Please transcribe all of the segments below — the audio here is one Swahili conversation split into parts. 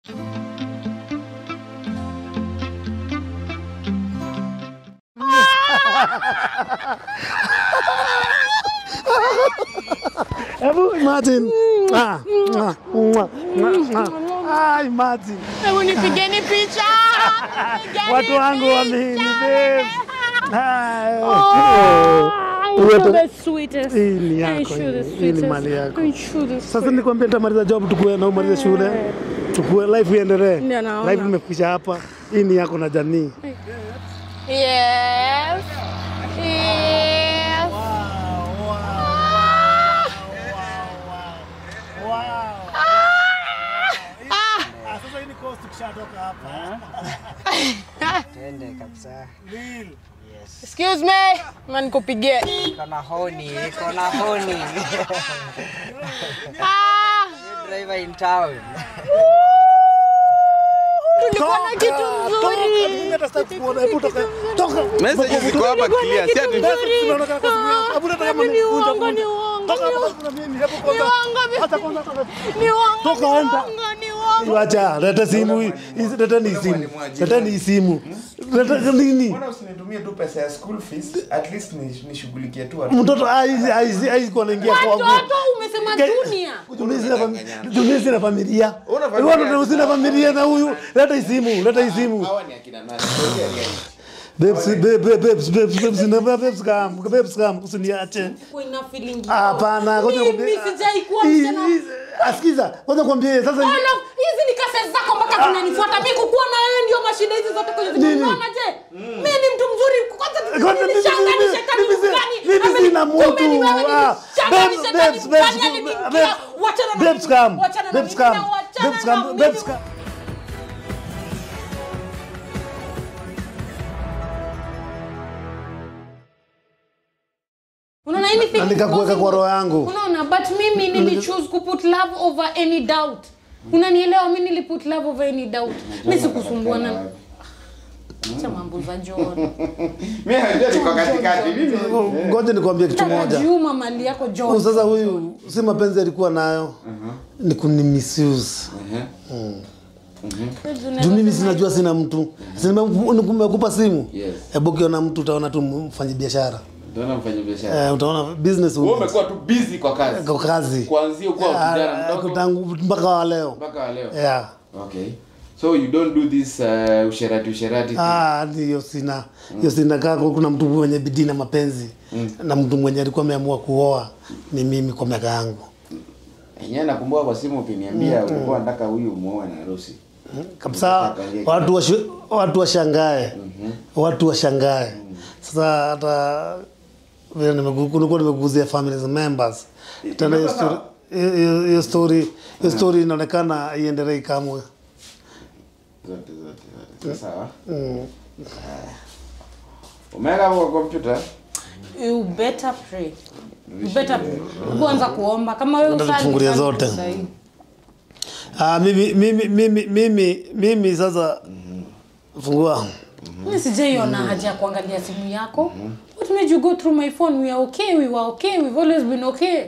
Hebu Martin. Ah, mwah, mwah, mwah, mwah. Ai Martin. Hebu nipigeni picha. Nipigeni Watu wangu picha. wamini babe. Ai. Oh, Uwe you're tu- the sweetest. Hii ni Ain't yako. you the hii. Hii ni sweetest? mali yako. Ain't you the Sasa sweet- nikwambia nitamaliza job tukue na umalize shule. Tukue life iendelee. Ndio naona. Life imefikisha hapa. Hii ni yako na jamii. Yes. Yes. Sasa hii ni cost tukishatoka hapa. Twende kabisa. Excuse me. Man nikupigie. Iko na honi, iko na honi. Ah, Driver in town. tulikuwa na kitu nzuri. Mimi hata sitaki kuona. Hebu toka. Toka. Message ziko hapa clear, si ati Tunaonekana kwa simu yangu. Hebu nataka Hebu ni mnifunje uongo, kwanza. ni uongo, Toka ni hapa uongo. kuna mimi. Hebu Ni kwanza. uongo. Hata kwanza toka. Ni uongo, Toka, ni enda. uongo, ni uongo. Wacha, leta simu hii. Hizi leta ni simu. Leta ni simu. Leta nini? Mbona usinitumie tu pesa ya school fees? At least ni- nishughulikie tu watu. Mtoto aizi aizi aizi kwa anaingia kwangu. Watoto umesema Ke- dunia. Dunia sina familia. Dunia sina familia. Una familia? Watu sina familia na huyu. Leta hii simu, leta hii simu. Hawa ni akina nani? Tuongee reality. Babes, babe, babe, babes, babes, babes, na babes kam, babes kam, usiniache. Kwa ina feeling yao. Hapana, ngoja Mimi nikwambie. sijai kuwa Hii- msichana. hii- Asikiza, ngoja nikwambie sasa. Oh, no, hizi ni kase zako mpaka zinanifuata mimi kukuwa na wewe ndio mashida hizi zote kwenye Nini? unaona je mimi ni mtu mzuri kwanza Kwanza mimi- nilishanga ni mimi- shetani mimi si- mgani mimi Ameni- sina kumbe mtu. ni wewe ni Ah, mshanga, ni babes, shetani babes, mgani babes, aliniingia. babes, Wachana na babes mimi, kam, wachana na babes mimi, kam, na wachana babes na kam, mimi. babes kam. unaona anything Na nikakuweka kwa roho yangu. unaona but mimi nili choose ku put love over any doubt unanielewa mimi nili put love over any doubt mimi sikusumbuana cha mambo za John Mimi najua niko katikati. Mimi Ngoja nikwambie kitu moja. Tarajiuma mali yako Huyu John Sasa huyu si mapenzi alikuwa nayo. Ni kuni misuse. Juu mimi sinajua sina mtu. Si nimekupa nimekupa simu. Yes. Hebu ukiona mtu utaona tu mfanyi biashara. Ndio mfanya biashara. Eh, utaona business Wewe woman. umekuwa tu busy kwa kazi. kwa kazi. Kuanzia ukiwa kijana Ah, mdogo tangu mpaka wa leo. mpaka wa leo. Yeah. Okay. So you don't do this uh, usherati usherati. thing? Ah, hiyo sina. Hiyo sina kaka kuna mtu mwenye bidii na mapenzi. Na mtu mwenye alikuwa ameamua kuoa ni mimi kwa miaka yangu. Yenyewe nakumbuka kwa simu ukiniambia ulikuwa unataka huyu muoe na harusi. kabisa watu washi- watu washangae watu washangae sasa hata vile nimegu- kulikuwa nimeguzia families members tena hiyo story hiyo- hiyo story hiyo story inaonekana iendelee kamwe Zote zote zote. Sawa. Umeweka hapo kwa kompyuta? you better pray you better kuanza kuomba kama wewe Nataka usali tufungulie sali zote. sahi. ah mimi mimi mimi mimi mimi sasa fungua mimi sijaiona haja ya kuangalia simu yako what made you go through my phone we are okay we were okay we've always been okay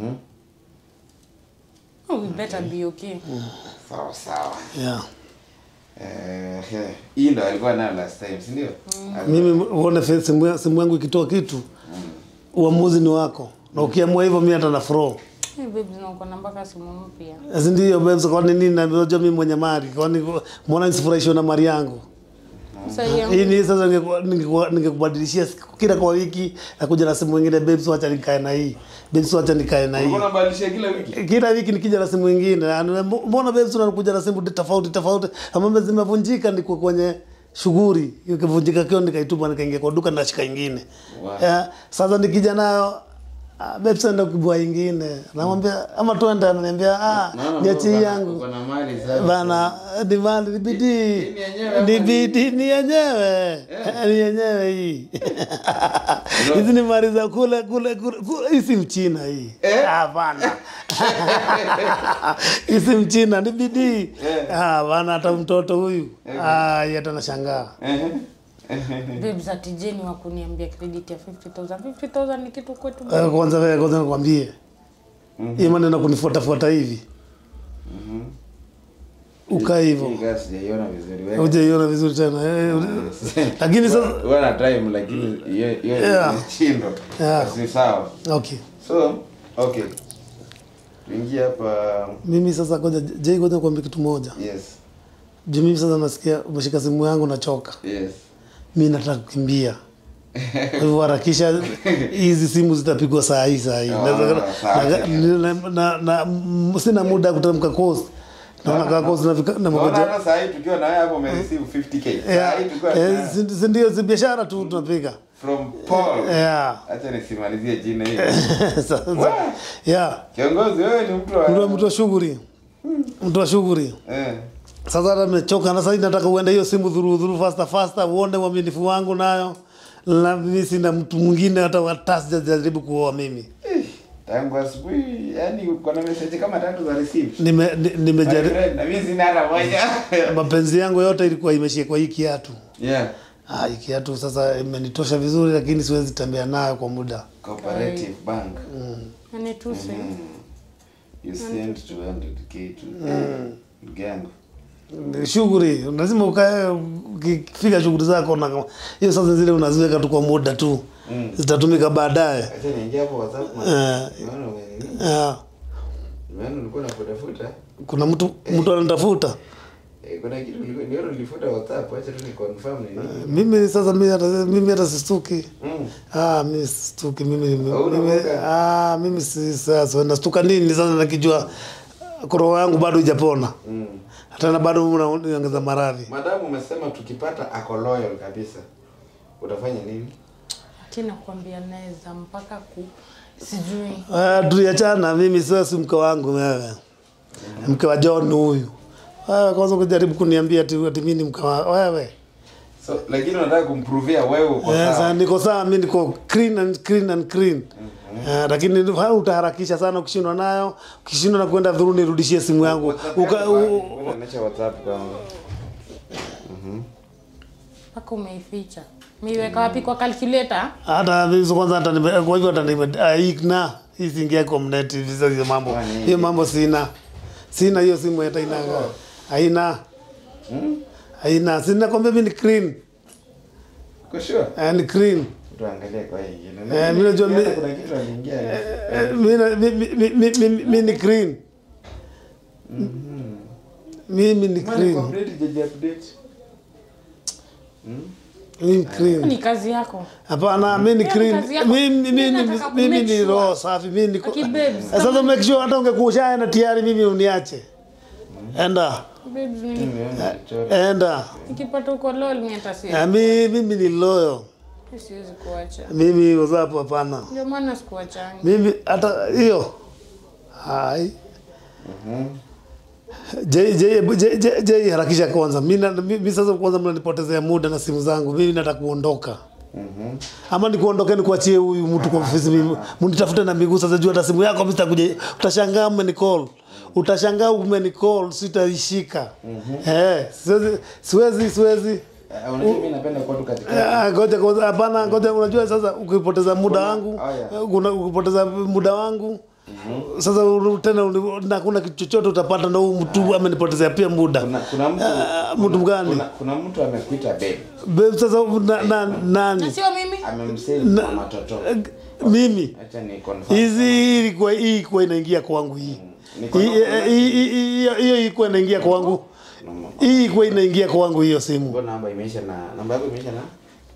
oh, we better be okay Sawa sawa. yeah Eh, eh, hii ndo alikuwa nayo last time, si ndio? mimi uone fe- simu ya- simu yangu ikitoa kitu uamuzi ni wako na ukiamua hivyo mimi hata na fro hey, babes na uko na mpaka simu mpya Si ndio babes, kwani nini? Najua mimi mwenye mali, kwani mbona nisifurahishwe na mali yangu? sasa yangu Hii ni sasa ningeku- ningeku- ningekubadilishia siku- kila kwa wiki nakuja na simu nyingine, babes, wacha nikae na hii, babes, wacha nikae na hii. Ulikuwa unabadilisha kila wiki? Kila wiki nikija na simu nyingine, Anu- mbona babes unakuja na simu tofauti tofauti, ambazo zimevunjika, niko kwenye shughuli, ikivunjika kio nikaitupa, nikaingia kwa duka nashika ingine. Wow. Yeah, sasa nikija nayo ah, babes enda kubwa ingine, namwambia ama tuende, ananiambia ah, Naona niachie uko na- yangu uko na mali sana. bana ni mali ni bidii Ni yenyewe ni ama bidii ni yenyewe ni yenyewe hii hizi ni mali za kule kule kule kule. hii si mchina hii Eh? hapana hii si mchina ni bidii Eh. Ah, bana hata mtoto huyu ah yeye hata nashangaa Ehe. babes atijeni wa kuniambia credit ya 50000 50000 ni kitu kwetu Eh, kwanza wewe kwanza nikwambie hii maneno kunifuata fuata hivi ukae hivyo Hii kazi sijaiona vizuri wewe. hujaiona vizuri tena Eh, lakini sasa Wewe na time lakini hiyo hiyo Yeah. ni chindo. Yeah. Si sawa. okay So, okay. Tuingie hapa. mimi sasa ngoja jei ngoja kuambia kitu moja Yes. juu mimi sasa nasikia umeshika simu yangu nachoka Yes. mi nataka kukimbia kwa hivyo harakisha hizi simu zitapigwa saa hii saa hii Oh, Naweza- sawa. na- na- na- na- m- sina muda ya kuteremka kosi naona kaa kosi nafika Unaona namoja hata saa hii tukiwa na wewe hapo umereceive 50k. Saa hii tukiwa na- si ndio si biashara tu tunapiga from Paul. Yeah. Acha nisimalizie jina hili. Sasa- yeah Kiongozi wewe ni mtu wa Ule mtu wa shughuli mtu wa shughuli eh. sasa hata nimechoka na sasa nataka uende hiyo simu dhuru dhuru faster faster uone uaminifu wangu nayo na mimi sina mtu mwingine hata hata sijajaribu kuoa mimi Eh, Tangu asubuhi yani uko na message kama tatu za receive. nime ni- My nimejaribu friend, na mimi sina hata moja. mapenzi yangu yote ilikuwa imeshia kwa hii kiatu Yeah. ah, hii kiatu sasa imenitosha vizuri lakini siwezi tembea nayo kwa muda Cooperative Bank. anituse You sent 200k to gang. Ni shughuli lazima ukae ukifika shughuli zako na hiyo sasa zile unaziweka tu kwa muda tu Mm. zitatumika baadaye Acha niingie hapo WhatsApp. man. Eh. Unaona wewe? Ah, Unaona ulikuwa unafuta kuna mtu mtu anatafuta Eh, kuna kitu ulikuwa ndio ulifuta WhatsApp. Acha tu ni confirm ni nini. mimi sasa mimi hata mimi hata sistuki Mm. ah mimi sistuki mimi mimi, Hauna mimi muda? ah mimi si sasa nastuka nini sasa nakijua roho yangu bado haijapona Mm. hata na bado unaongeza maradhi Madamu umesema tukipata ako loyal kabisa. Utafanya nini? tena kuambia naweza mpaka ku sijui Ah, tuliachana mimi sasa si mke wangu wewe mke wa John huyu wewe kwanza kujaribu kuniambia ati ati mimi ni mke wa wewe So lakini unataka kumprovia wewe uko Eh, sasa sawa. niko sawa mimi niko clean and clean and clean Eh, lakini ha, utaharakisha sana ukishindwa nayo ukishindwa na kwenda dhuru nirudishie simu yangu WhatsApp Uka, yako u, wapi? Unaonyesha WhatsApp kwangu. mpaka umeificha miweka wapi kwa calculator hata mimi kwanza hata nime, kwa hivyo hata nime ah, ikna hii siingia kwa mnet hizo hizo mambo Kwani? hiyo mambo sina sina hiyo simu hata ina haina haina sina kwambia mimi ni clean Uko sure? eh, ni clean Tuangalie kwa hii ingine. Eh, mimi najua Nimeona mi- kuna kitu aliingia. Eh, mimi na- mi- mi- mi- mi- mi- mi ni clean mimi ni Mwana clean complete jeje update. mimi ni clean ni kazi yako Hapana, mimi ni Hiyo clean. kazi yako. Mimi Mimi mimi nataka ku mimi make ni sure. roho safi. Mimi niko. Aki babes, Sasa make sure hata ungekuwa ushaenda tayari mimi uniache. Enda. babes ni Nimeona kichoro. Enda. nikipata uko lol mimi hata si Na mimi mimi ni loyo. siwezi kuacha Mimi wazapo hapana. ndio maana sikuachani Mimi hata hiyo. Hai. Je je je je- je harakisha kwanza. Mimi na- mimi sasa kwanza mnanipotezea muda na simu zangu. Mimi nataka kuondoka. Mhm. ama nikuondoke nikuachie huyu mtu kwa ofisi mimi mnitafute na miguu sasa juu hata simu yako mimi sitakuja utashangaa umenicall utashangaa umenicall sitaishika eh siwezi siwezi siwezi Ah, Unajua mimi napenda kuwa tu katika. Ah, ngoja kwanza hapana ngoja unajua sasa ukipoteza muda wangu oh, yeah. kuna ukipoteza muda wangu sasa uru- tena uni- na kuna kitu chochote utapata na huyu mtu amenipotezea pia muda Kuna kuna mtu Ah, mtu gani kuna, kuna mtu amekuita babe. Babe, sasa na, na, nani na sio mimi Amemsave Na- kwa matoto. mimi Acha ni confirm. hizi hii ilikuwa hii ilikuwa inaingia kwangu hii Niko Hii- na- hii- hii- hii- hiyo hiyo ilikuwa inaingia kwangu hii ilikuwa inaingia kwangu hiyo simu Mbona namba imeisha na namba yako imeisha na?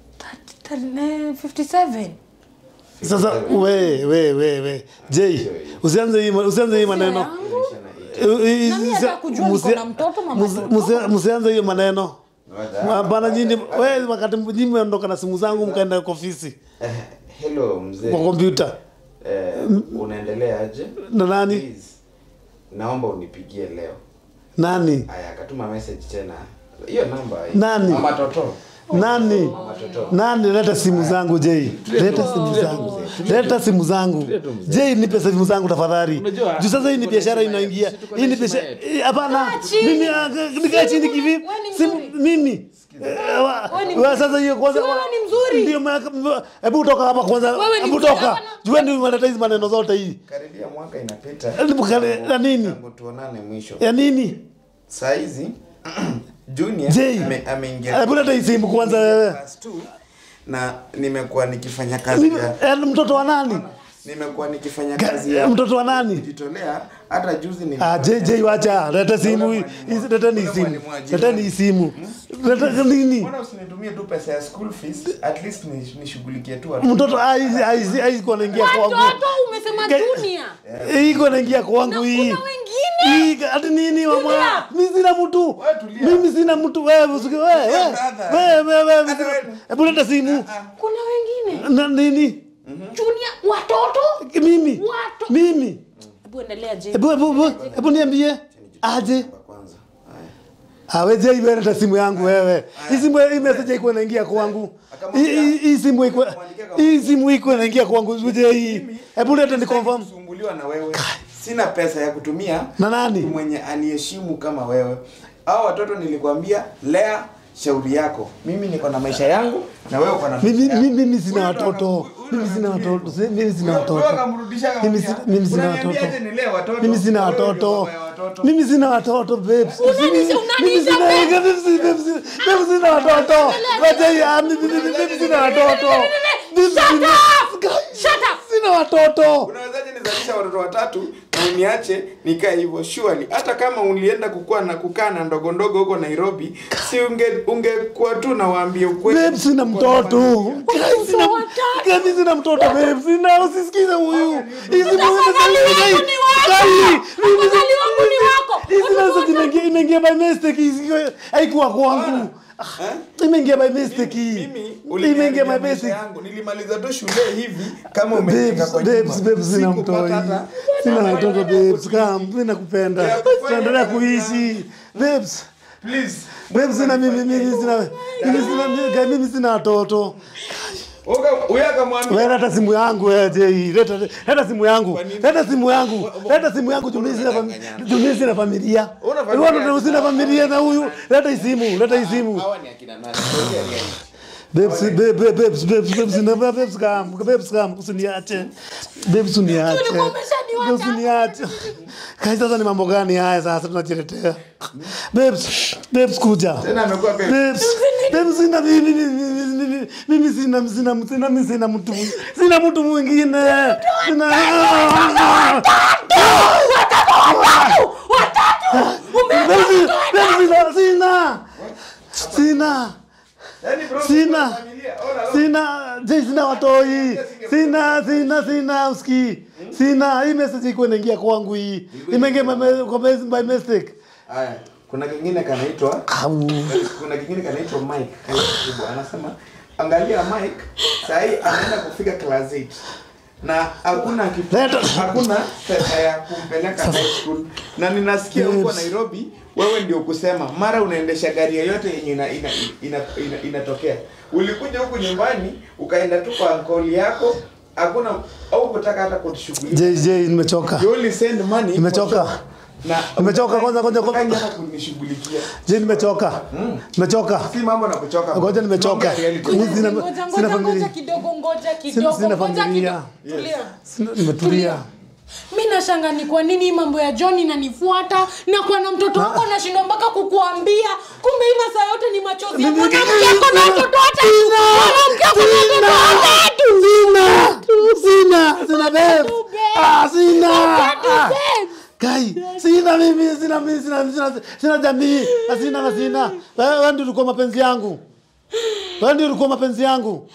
57 sasa we we we we Jay usianze hii usianze hii maneno yangu. Imeisha na eight. Eh, eh, Na mimi hata kujua niko musi- na mtoto, mama musi- mtoto. musi- Msianze hiyo maneno Ngoja. hapana. Nyinyi we wakati nyinyi mmeondoka na simu zangu mkaenda kwa ofisi Eh, Hello mzee. kwa kompyuta Eh, unaendelea aje? na nani Please. Naomba unipigie leo. nani Aya, akatuma message tena. Hiyo namba. Nani? Mama toto. nani Mama toto. nani leta simu zangu Jay leta simu zangu leta simu zangu Jay nipe simu zangu tafadhali Unajua, juu sasa hii ni tuko na biashara heshima inaingia yetu, tuko na hii ni heshima biashara yetu. eh, hapana chini. mimi ah, nikae chini kivipi Wewe ni simu mzuri. mimi Eh, wa- Wewe ni wa- sasa hiyo kwanza Si wewe wa- ni mzuri. ndio maana- hebu toka hapa kwanza Wewe ni hebu mzuri, toka hapana. juu ndio unaleta hizi maneno zote hii Karibia mwaka inapita. Hebu kale- na nini Tangu tuonane mwisho. ya nini saa hizi junior Jay. ame- ameingia Hebu leta hii simu kwanza wewe. class two, na nimekuwa nikifanya kazi ya Eh, mtoto wa nani? nimekuwa nikifanya Ga- kazi ya Mtoto wa nani? kujitolea hata juzi ni Ah, JJ wacha, leta simu hii. Hizi leta ni simu. Leta ni simu. Leta nini? mbona usinitumie tu pesa ya school fees at least ni- nishughulikie tu watoto Mtoto aizi aizi aizi kwa naingia kwangu. watoto umesema Ge- junior Hii kwa naingia kwangu hii. kuna wengine Hii hadi nini mama? Tulia. Mimi sina mtu. Wewe tulia. Mimi sina mtu wewe usiki wewe. wewe. brother. Wewe wewe Hata wewe. wewe. Hebu leta simu. kuna wengine Na nini? junior watoto Mimi. Watu. Mimi. hebu endelea je Hebu hebu hebu- hebu niambie. Aje. kwanza haya Aweje iwe leta simu yangu wewe. Hii simu hii message iko inaingia kwangu. Hii- Hii hii simu iko hii simu iko inaingia kwangu. Uje hii. Hebu leta ni confirm. kusumbuliwa na wewe sina pesa ya kutumia Na nani? mtu mwenye aniheshimu kama wewe au watoto nilikwambia lea shauri yako mimi niko na maisha yangu na wewe uko na Mimi maisha yako. mimi mimi sina Huyu ndo watoto. akam- huyu ndo Mimi sina akamtumia watoto. Si- Mimi sina Wewe- watoto. wewe akamrudisha Mimi akamwambia, si- mimi sina "Unaniambia watoto. aje nilee watoto?" Mimi sina Wewe ndio watoto. baba ya watoto. Mimi sina watoto babes. Unanishi- Mimi- mimi unanisha sina babes. mimi si- mimi si- mimi sina watoto. Wacha ya mimi mimi mimi sina watoto. Mimi Shut sina- up! Shut up! Sina watoto. unawezaje nizalisha watoto watatu na uniache nikae hivyo surely hata kama ulienda kukua na kukaa na ndogo ndogo huko nairobi si unge ungekuwa tu nawaambia ukweli Babe sina Uko na mtoto. familia. Guys, sina watatu. Guys, sina mtoto babe. Sina usisikize huyu. Hizi Afadhali wangu ni wako. Afadhali wangu ni wako. Hizi message imeingia imeingia by mistake. Hizi haikuwa kwangu. Ah, Imeingia by mistake. mimi Imeingia by uliniharibia maisha mistake. yangu nilimaliza tu shule hivi kama umefika Babes, kwa babes, nyumba. babes, sina Sikupata mtoi. hata- Sina watoto babes. Come, mimi nakupenda. Ya kufanya Tunaendelea kazi kuishi. Babes. please Babes sina mimi mimi sina mimi sina mimi sina watoto. Uka- huyo akamwambia Wewe leta simu yangu wewe Jay. Leta leta simu yangu. Leta simu yangu. Leta simu yangu Jumii sina familia. Jumii sina familia. Una familia? Wewe ndio sina familia na huyu. Leta hii simu. Leta hii simu. hawa ni akina nani Tuongea reality. Babes, babes, babes, babes, babes, na babes kam, babes kam, usiniache. Babes uniache. Ulikuwa umeshaniacha. Babes uniache. Kai sasa ni mambo gani haya sasa tunajiletea? Babes, babes kuja. tena amekuwa babe. Babes, babes sina mimi mimi mimi mimi sina sina sina mimi sina mtu sina mtu mwingine. Sina Babes, babes sina sina. Sina. Yaani bro, Sina. familia, ona, ona. Sina, je, sina watoi. Sina, sina, sina uski. Sina, hii message iko inaingia kwangu hii. Imeingia by me- kwa mes- by mistake. Haya, kuna kingine kanaitwa Au. kuna kingine kanaitwa Mike kanaitwa anasema angalia Mike saa hii anaenda kufika class 8 na hakuna kitu Leta- hakuna pesa ya kumpeleka high school na ninasikia huko Yes. Nairobi wewe ndio kusema mara unaendesha gari yoyote yenye ina, ina, ina, ina, inatokea ulikuja huku nyumbani ukaenda tu kwa ankoli yako hakuna au kutaka hata kushughulikia Je, je, nimechoka. you only send money Nimechoka. for shop. na Nimechoka, kwanza, kwanza, kwanza. Hutaki hata kunishughulikia Je, nimechoka. Nimechoka. si mambo na kuchoka Ngoja nimechoka. Tunaongea reality. Mimi sina Ngoja, sina ngoja, ngoja familia. kidogo ngoja kidogo sina ngoja familia. kidogo. Tulia. Sina- Nimetulia. mi nashanga ni kwa nini hii mambo ya john inanifuata na kwa na mtoto wako nashindwa mpaka kukuambia kumbe hii masaa yote ni machozi ya Mimi- mwanamke ako na watoto watatu Sina. mwanamke ako na watoto watatu Sina. Sina. Sina babe. babe. Ah, sina. Watatu, Ah. babe. Kai, sina mimi, sina mimi, sina sina, sina jamii, na sina na sina. Wewe wewe ndio ulikuwa mapenzi yangu. Wewe ndio ulikuwa mapenzi yangu.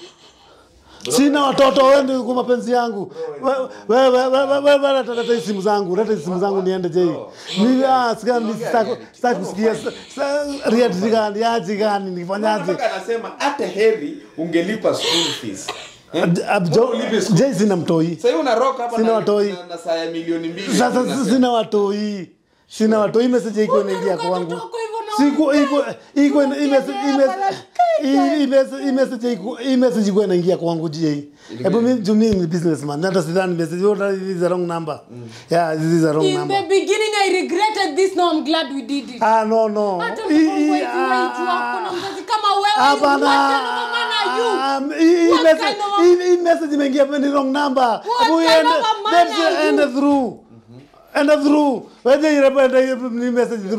Sina watoto, wewe ndio ulikuwa mapenzi yangu. Wewe wewe wewe wewe wewe leta leta hizi simu zangu, leta hizi simu zangu niende je. Mimi ah sika mimi sitaki sitaki kusikia reality gani, aje gani, nifanyaje? Mpaka anasema hata heri ungelipa school fees. Eh? Abjo, ulipe school je sina mtoi. Sasa hivi una rock hapa Sina na, watoi. na, na saa ya milioni mbili. Sasa unasema. sina watoi. Sina watoi message iko inaingia Unaruka kwangu. mtoto hivyo na Siko iko iko imessage Unaongea, imessage imessage iko imessage iko inaingia kwangu je. Hebu mimi juu mimi ni businessman. Hata sidhani message yote this is a wrong number. Yeah, this is a wrong in number. the beginning i regretted this now i'm glad we did it Ah no no. hata Hii- mtoto hii- wetu wetu wako na mzazi kama wewe Hapana. what kind of a man are you Ah, hii- hii What message- kind of a- hii- hii message imeingia ni wrong number. Hebu kind iende- of a man let's are you? end through. End through. Wewe ile ende ni message through.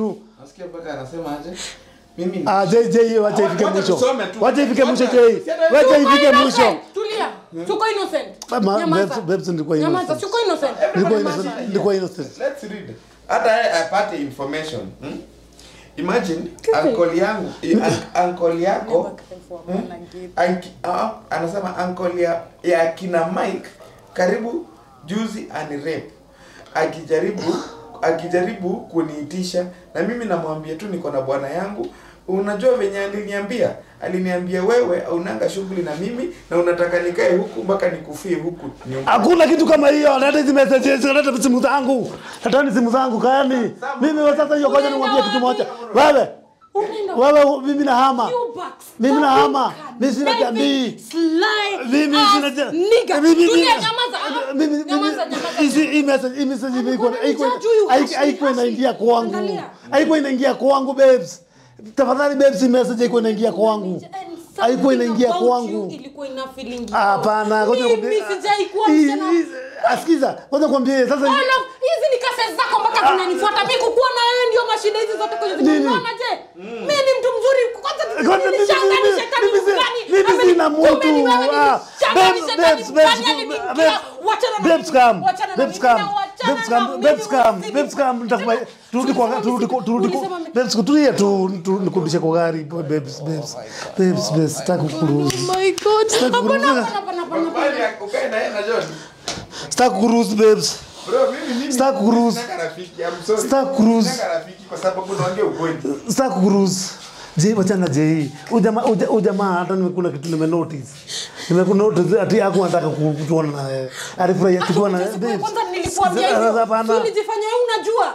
Nasikia mpaka anasema aje? Mimi ni- Ah, Jay Jay hiyo wacha ifike Wacha mwisho. tusome tu. Wacha ifike mwisho Wacha- Jay. Si hata- Wacha Tuko ifike innocent. mwisho. Tulia. Tuko innocent. Ma- Nyamaza. Babes- Babes nilikuwa Nyamaza, innocent. tuko innocent. Nilikuwa Nyamaza. innocent. Nilikuwa innocent. Let's read. Hata yeye apate information. Hmm? Imagine uncle yangu, i- un- uncle yako hmm? Anki, ah, anasema uncle ya, ya kina Mike karibu juzi anirep akijaribu akijaribu kuniitisha na mimi namwambia tu niko na bwana yangu unajua venye aliniambia aliniambia wewe unanga shughuli na mimi na unataka nikae huku mpaka nikufie huku nyumbani Hakuna kitu kama hiyo. Leta hizi messages, leta simu zangu. Letani simu zangu kaani. Mimi wa sasa hiyo ngoja nimwambie kitu moja. Wewe. Unaenda Wewe mimi nahama. You bucks. Mimi nahama. Fucking Mimi sina David jamii. Sly Mimi ass sina ja- nigga. Mimi- mimi- Tulia, nyamaza. Mimi mimi Nyamaza, nyamaza. hizi hii message hii message iko Alikuwa iko ananijudge huyu, haiko- Ashley, haiko Ashley. inaingia kwangu. Angalia. Haiko inaingia kwangu babes. Tafadhali babes hii message haiko inaingia kwangu. Haiko inaingia Something about kwangu. you ilikuwa ina feeling you. Hapana, ngoja Mimi nikwambie. sijaikuwa Hii- msichana. hii- Asikiza, ngoja nikwambie sasa All of- hizi ni kaseti zako mpaka zinanifuata mimi kukuwa na wewe ndio mashida hizi zote kwenye Nini? zimeona je mimi ni mtu mzuri kwanza Kwanza mimi- nilishanga mimi- ni shetani mimi si- mgani mimi Ameni- sina kumbe mtu. ni wewe ni Ah, shanga ni babes, shetani babes, mgani babes, aliniingia. babes, Wachana na babes mimi, come, wachana na babes mimi come, na wachana babes na come, mimi, babes come, usini- babes come, nitakupa- turudi kwa Ulisema turudi kwa mimi- turudi kwa ulisema mimi- babes kutulia tu tu- nikurudishe kwa gari babes babes babes babes sitaki kukuruhusu Oh my God. Sitaki Hapana, kuruhusu. hapana, hapana, hapana, hapana. Bali ya- ukae na yeye na John. sitaki kukuruhusu babes Bro, mimi mimi Sitaki kuruhusu. sitaki rafiki. I'm sorry. Sitaki kuruhusu. Sitaki rafiki kwa sababu naongea ukweli. sitaki kukuruhusu je wachana je hii ujamaa uja- ujamaa hata nime- kuna kitu nime notice nime notice ati hakuwa anataka ku- kutuona na wewe alifurahia tukiwa na Siku ya babes. kwanza nilikuambia Sasa hivyo. hapana. Si ulijifanya wewe unajua.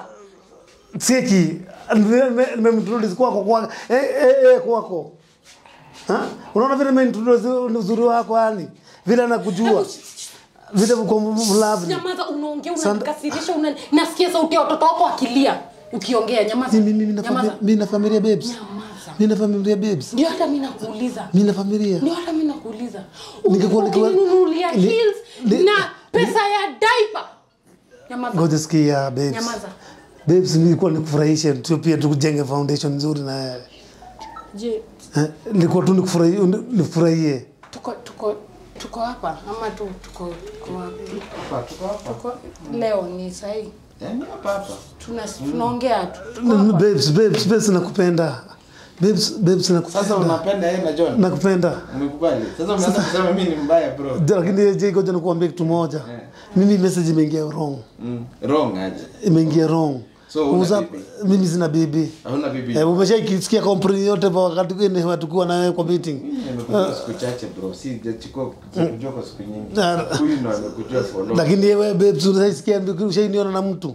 Seki, nimemtulizi kwako kwa eh, eh, eh, kwako. Ha? Unaona vile nimeintroduce uzuri wako yani, vile anakujua vile uko mlavu. Nyamaza, unaongea Sanda- unanikasirisha, una nasikia sauti ya watoto wako akilia ukiongea. Nyamaza, Mimi mimi na nyamaza. familia, mimi na familia babes. Nyamaza. Mimi na familia babes. Ndio hata mimi nakuuliza, Mimi na familia. ndio hata mimi nakuuliza, Ningekuwa- ningekuwa- ukininunulia ni- heels ni- na pesa ya diaper. Nyamaza, Ngoja sikia babes. nyamaza. Babes, nilikuwa nikufurahishe tu pia tukujenge foundation nzuri na wewe. Je, Eh, Nilikuwa tu nikufurahie nifurahie. tuko tuko tuko hapa ama tu tuko tuko wapi? Hapa tuko hapa. Tuko leo ni sahi Yaani hapa hapa. tuna tunaongea tu. Tuko hapa. Babes, babes, babes nakupenda. Babes, babes nakupenda. Sasa unapenda yeye na John? nakupenda. Umekubali? Sasa umeanza kusema mimi ni mbaya bro. lakini je ngoja nikuambie kitu moja Eh. mimi message imeingia wrong Mm. Wrong aje. imeingia wrong So, huna Uza- bibi? mimi sina bibi Hauna bibi. eh, umeshaikisikia kampuni yote kwa wakati gani hatukuwa na wewe kwa meeting Mimi nimekujua siku chache bro. Si sijachukua kujua kwa siku nyingi. Ah. Huyu ndo amekujua for long. lakini wewe babes unaisikia ushainiona na mtu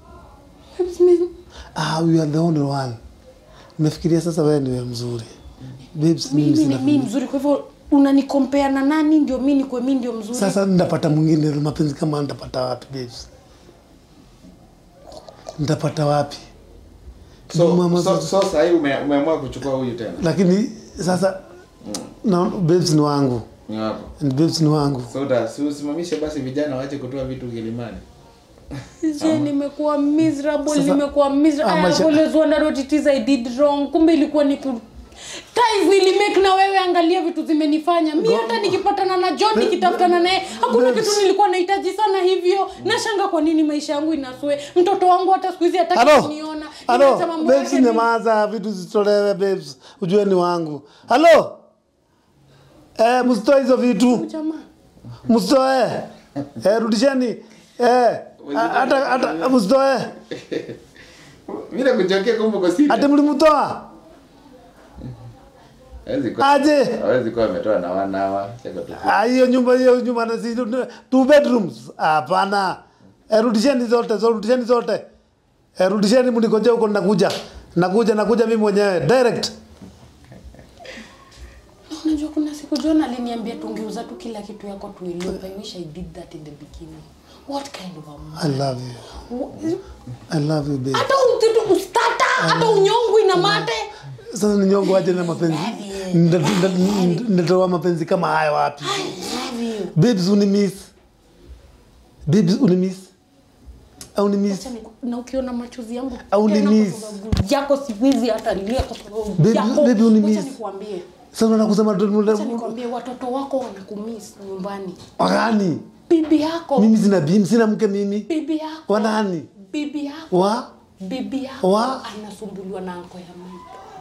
ah you are the only one nimefikiria sasa wewe ni wewe mzuri babes mimi mimi ni sina mimi mzuri kwa hivyo unanikompea na nani ndio mimi nikwe mimi ndio mzuri sasa ndapata mwingine mapenzi kama ndapata wapi babes ndapata wapi So, Mama- so, so sasa hii ume, umeamua kuchukua huyu tena. lakini sasa na babes ni wangu Ni wako. And babes ni wangu So da, si usimamishe basi vijana waache kutoa vitu Kilimani. Je, nimekuwa miserable Sasa- nimekuwa Ah, miserable I maisha- have always wondered what it is I did wrong kumbe ilikuwa ni ku ties nilimake na wewe angalia vitu zimenifanya mi hata nikipatana na John nikitafutana naye hakuna Babes. kitu nilikuwa nahitaji sana hivyo nashanga kwa nini maisha yangu inasue mtoto wangu hata siku hizi hataki halo kuniona halo Nimeacha mambo babes yake nyamaza vitu zitolewe babes ujue ni wangu halo eh msitoe hizo vitu ni- jamaa msitoe eh rudisheni eh hata hata msitoe Mimi nakuchokea kumbe kwa siri. hata mlimtoa Hawezi kuwa. aje Hawezi kuwa ametoa na wana hawa. Cheka tu. Ah, hiyo nyumba hiyo nyumba na si two bedrooms hapana eh, rudisheni zote zo rudisheni zote eh, rudisheni mnikoje huko nakuja nakuja nakuja mimi mwenyewe direct unajua kuna siku John aliniambia tungeuza tu kila kitu yako tuilope I wish I did that in the beginning what kind of a man I love you Wha- I love you babe hata utitu ustata hata unyongwi na mate sasa ni nyongo aje na mapenzi Nda- nda- ndatoa mapenzi kama haya wapi I love you babes unimiss babes unimiss au ni miss Acha niku- na ukiona machozi yangu Au tena ni miss. kwa sababu yako siwezi hata lia kwa sababu Baby- yako. baby, uni Wacha miss. nikwambie sasa unataka kusema acha tu- nikwambie watoto wako wanakumiss nyumbani wagani bibi yako mimi sina bim sina mke mimi bibi yako wanani bibi yako wa bibi yako Wa- anasumbuliwa na anko ya mimi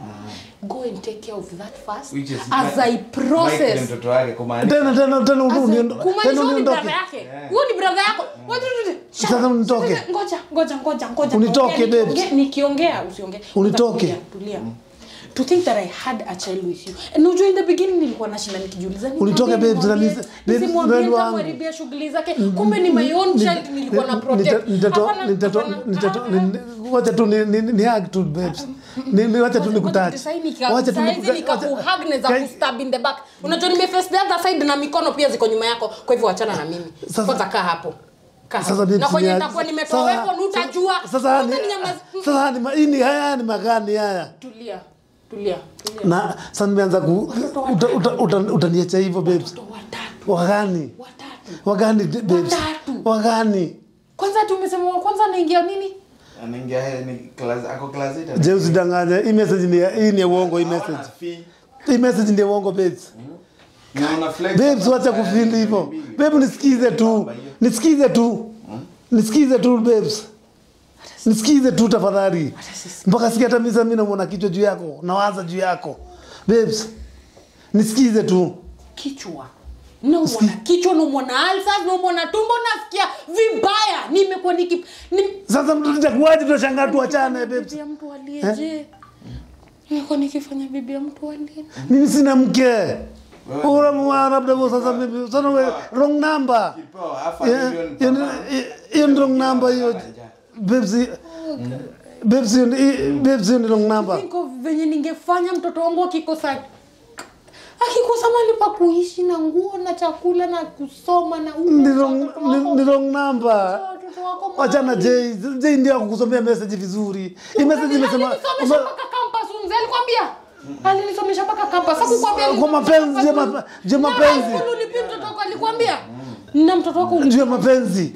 go and take care of that first Which is as I Mike ni process mtoto wake kumaanisha tena tena tena As I- uniondoke kumaanisha tena huyu ni uniondoke brother yake huyu ni brother yako What do you do? Shut Sasa up. unitoke. Sasa, ngoja ngoja ngoja ngoja Unitoke, Ongea, babes. nikiongea- nikiongea usiongee Unitoke. Tulia, tulia to think that I had a child with you and unajua in the beginning nilikuwa nashinda nikijiuliza ni Unitoke, mwambie, babes, nimwambie, na nisi- babes, nisimwambie nani wangu? nitamharibia shughuli zake kumbe ni my own child nilikuwa na protect Hapana, hapana, wacha tu ni ni ni hug tu babes ni ni wacha tu nikutouch wacha tu saizi nikakuhag naweza kustab in the back unajua nimeface the other side na mikono pia ziko nyuma yako kwa hivyo wachana na mimi Sasa- kwanza kaa hapo Kaa hapo. sasa babes na kwenye ni- nitakuwa nimetoa sasa- weapon utajua sasa ni Kwanza ninyamaze- sasa ni ma- hii ni haya ni magani haya tulia tulia tulia na sasa nimeanza ku uta- uta- uta- utaniacha hivyo babes Watoto watatu wagani watatu wagani babes Watatu. wagani kwanza tumesema wa kwanza anaingia nini anaingia he- ni class ako class eight, je usidanganye hii message ni ya- hii ni ya uongo hii Hawana message fee. hii message ni ya uongo babes Na una flex babes hapa wacha kwa kufili hivyo mbili. babe nisikize tu nisikize tu nisikize tu babes nisikize tu tafadhali mpaka sikia hata misa mimi namuona kichwa juu yako nawaza juu yako babes nisikize tu kichwa naumwana kichwa naumwana alsas naumwana tumbo nasikia vibaya nimekuwa niki nim... sasa mtu takuwaje tunashangaa tuachane babes bibi ya mtu aliyeje nimekuwa nikifanya bibi ya mtu aliye mimi sina mke ura mwa labda wewe sasa mimi sasa wewe wrong number Kipewa half a Yeah, million hiyo per ni- month. hiyo ni wrong number hiyo babes babes hiyo ni- babes hiyo ni wrong number think of venye ningefanya mtoto wangu akikosa akikosa mali pa kuishi na nguo na chakula na kusoma na uko ni kwa wrong watoto ni- wako. ni wrong number Watoto wako wachana mahali. Jay Jay ndio akukusomea message vizuri hii message imesema alinisomesha mpaka campus mzee alikwambia alinisomesha mpaka campus hakukwambia kwa mapenzi je ma- je mapenzi ulipi mtoto wako alikwambia na mtoto wako juu ya mapenzi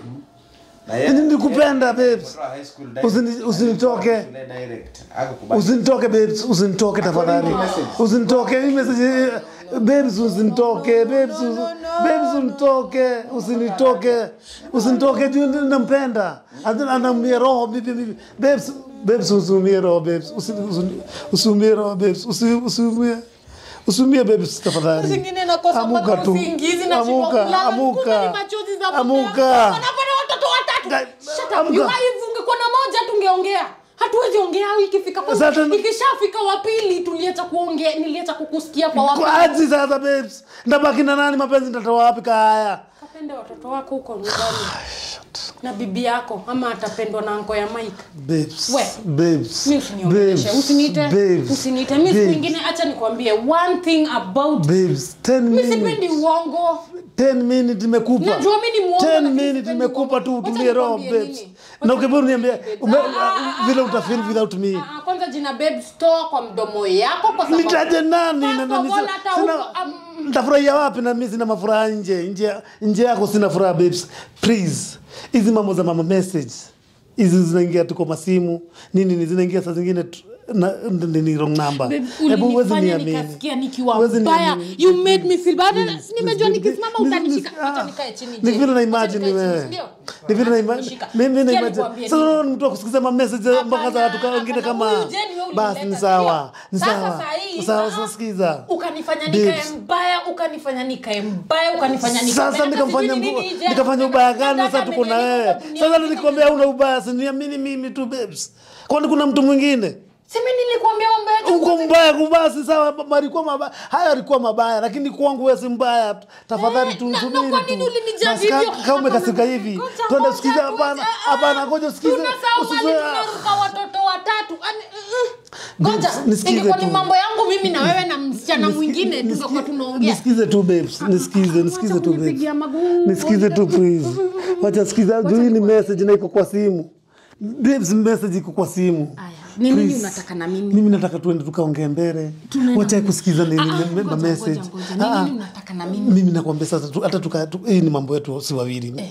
Na yeye- nilikupenda babes Mtoto wa high school direct. Usini- usinitoke Shule direct. Hakukubali. usinitoke babes usinitoke tafadhali usinitoke hii message eh, babes usinitoke babes usi- babes usinitoke usinitoke usinitoke juu nampenda Ana- anaumia roho bibi bibi babes babes usiumie roho babes Usi- usi- usiumie roho babes Usi- usiumie usiumie babes tafadhali zingine nakosa Amuka mpaka tu. usingizi na Amuka, kulala. amuka. Kumbe ni machozi za Amuka. wanapata watoto watatu Guy, Shut up. amuka. You wife, ungekuwa na moja tungeongea hatuwezi ongea ikifika kwa Sasa- ikishafika wa pili tuliacha kuongea niliacha kukusikia kwa kwa wapi aji sasa babes ndabaki na nani mapenzi nitatoa wapi kaya kapende watoto wako huko nyumbani na bibi yako ama atapendwa na anko ya Mike babes We. babes mi usiniongeleshe babes, usiniite babes, usiniite mi siku babes, ingine acha nikwambie one thing about babes 10 mi sipendi minutes uongo 10 minutes nimekupa Najua mimi ni muongo, 10 lakini minutes sipendi nimekupa tu uongo. Wacha utulie roho nikwambie babes nini. na ukiburu niambie ume- Ah, ah, vile utafeel without me Ah, ah, kwanza jina babe store kwa mdomo yako kwa sababu nitaje nani First na of nani all, hata sina huko, um, nitafurahia wapi na mimi sina mafuraha nje nje nje yako sina furaha babes please hizi mambo za mama message hizi zinaingia tu kwa masimu nini ni zinaingia saa zingine tu- na ni ni wrong number Babe, Hebu huwezi ulinifanya niamini. nikasikia nikiwa Huwezi mbaya niamini. you made me feel bad Please, nimejua please, nikisimama please, utanishika please, acha ah. nikae chini ni je. vile na Acha imagine nikae chini, wewe ndio? ni vile na Acha imagine nishika. mimi na Sikia imagine nikwambie sasa nini. wewe ni mtu wa kusikiza ma message mpaka za watu Hapana, wengine hapana, kama huyu Jane wewe basi ulimleta, ni sawa ndio? ni Sasa sawa saa hii, sawa ah, sasa sikiza ukanifanya Babes. nikae mbaya ukanifanya nikae mbaya ukanifanya nikae sasa mbaya. Hata nikamfanya sijui mbu- nini je. nikafanya ubaya gani Hata sasa tuko na amenileta wewe kwa dunia sasa hii. nilikwambia hauna ubaya siniamini mimi tu babes kwani kuna mtu mwingine Simi nilikwambia mambo yake. uko mbaya kubasi sawa alikuwa mabaya haya alikuwa mabaya lakini kwangu wewe si mbaya tafadhali Eh, tu na- na subiri kwa tu nini ulinijudge Basi ka- hivyo? kama umekasirika Hapana, hivi ngoja, twende ngoja, usikize ngoja, hapana ah, hapana ngoja usikize tunasahau mali usizoe tumeruka watoto watatu Ani- mm, ngoja Babes, nisikize ingekuwa ni tu. mambo yangu mimi na wewe na msichana Nisikize- mwingine nisikize- tungekuwa tunaongea nisikize tu babes nisikize nisikize Wacha tu babes kunipigia maguu. nisikize tu please wacha sikiza juu hii ni message na iko kwa simu babes message iko kwa simu Aya, ni nini Please. unataka na mimi mimi nataka tuende tukaongee mbele Tunaenda wacha kusikiza ni Ah, ah, ni- ngoja, ma ngoja, message ngoja. Ni Ah, ah. nini unataka na mimi mimi nakwambia sasa tu- hata tuka tu- hii ni mambo yetu si wawili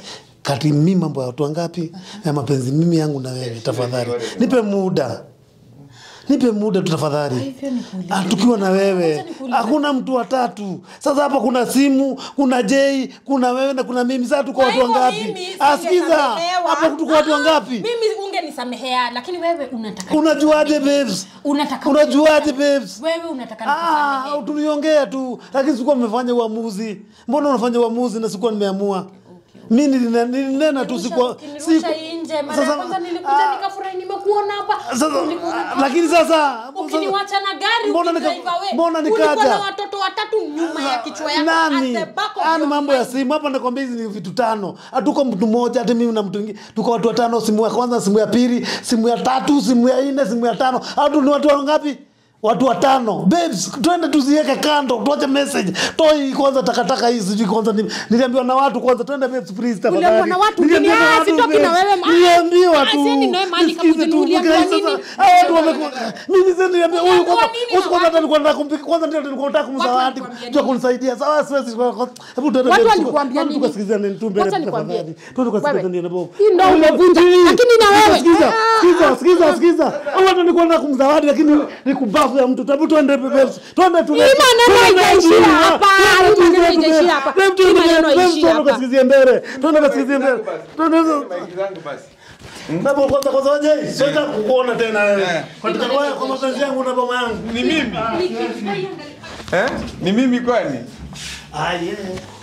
kati mi mambo ya watu wangapi ya mapenzi mimi yangu na wewe tafadhali nipe muda nipe muda tu tafadhali hivyo nikuulize. Ah, tukiwa na wewe Acha nikuulize. hakuna mtu watatu sasa hapa kuna simu kuna jei kuna wewe na kuna mimi sasa tuko Kwa watu hivyo wangapi mimi asikiza singesamehewa. hapa tuko watu Ah, wangapi mimi ungenisamehea lakini wewe unataka unajuaje babes unataka unajuaje babes wewe unataka Ah, nikusamehe. tuliongea tu lakini sikuwa mmefanya uamuzi mbona unafanya uamuzi na sikuwa nimeamua mi nilinena nilinena tu sikuwa Ukinirusha nje mara ya kwanza nilikuja nikafurahi nimekuona hapa sasa Ulikuwa- lakini sasa ukiniwacha na gari Mbona nika- ukidrive away. mbona Ulikuwa nikaja? na watoto watatu nyuma ya kichwa yako nani at the back of ani your mambo ya mind. simu hapa nakwambia hizi ni vitu tano hatuko mtu mmoja hati mimi na mtu mwingine tuko watu watano simu ya kwanza simu ya pili simu ya tatu simu ya nne simu ya tano hatu ni watu wangapi watu watano babes twende tuziweke kando tuache message toi kwanza takataka hii sijui kwanza ni- niliambiwa na watu kwanza twende babes please tafadhali Uliambiwa na watu, Niliambiwa nini? na Ah, watu, sitoki na babes. wewe, ma- niliambiwa Ah, tu sieni nawe mahali Nisikize kakuja, tu, uliambiwa sasa, nini? hao watu wamekuwa mimi sasa niliambiwa huyu Uliambiwa kwanza nini na usiku kwanza watu? nilikuwa nataka kumpika kwanza ndio nilikuwa nataka kumzawadi walikuambia tu nini? kunisaidia sawa siwezi kwa- kwa- hebu tuende Watu mbele, walikuambia tuko- nini? tukasikilizane tu mbele Wacha nikwambie. tafadhali. Tuende tukasikilizane Wewe, na Bob. hii ndio umevunja. Hii- Lakini na wewe, Sikiza, ah, sikiza, sikiza, sikiza. Hao watu nilikuwa nataka kumzawadi lakini ni kubafu ya mtu tabu tuende babes. Twende tu. Hii maneno haijaishia hapa. Hii maneno haijaishia hapa. Hii maneno haijaishia hapa. tukasikizie mbele. Twende tukasikizie mbele. Twende. Maiki zangu basi. Baba kwanza kwanza waje. Siweza kukuona tena wewe. Eh. Katika kwa kwa mapenzi yangu na baba yangu. Ni mimi. Eh? Ni mimi kwani? Ah, yeah.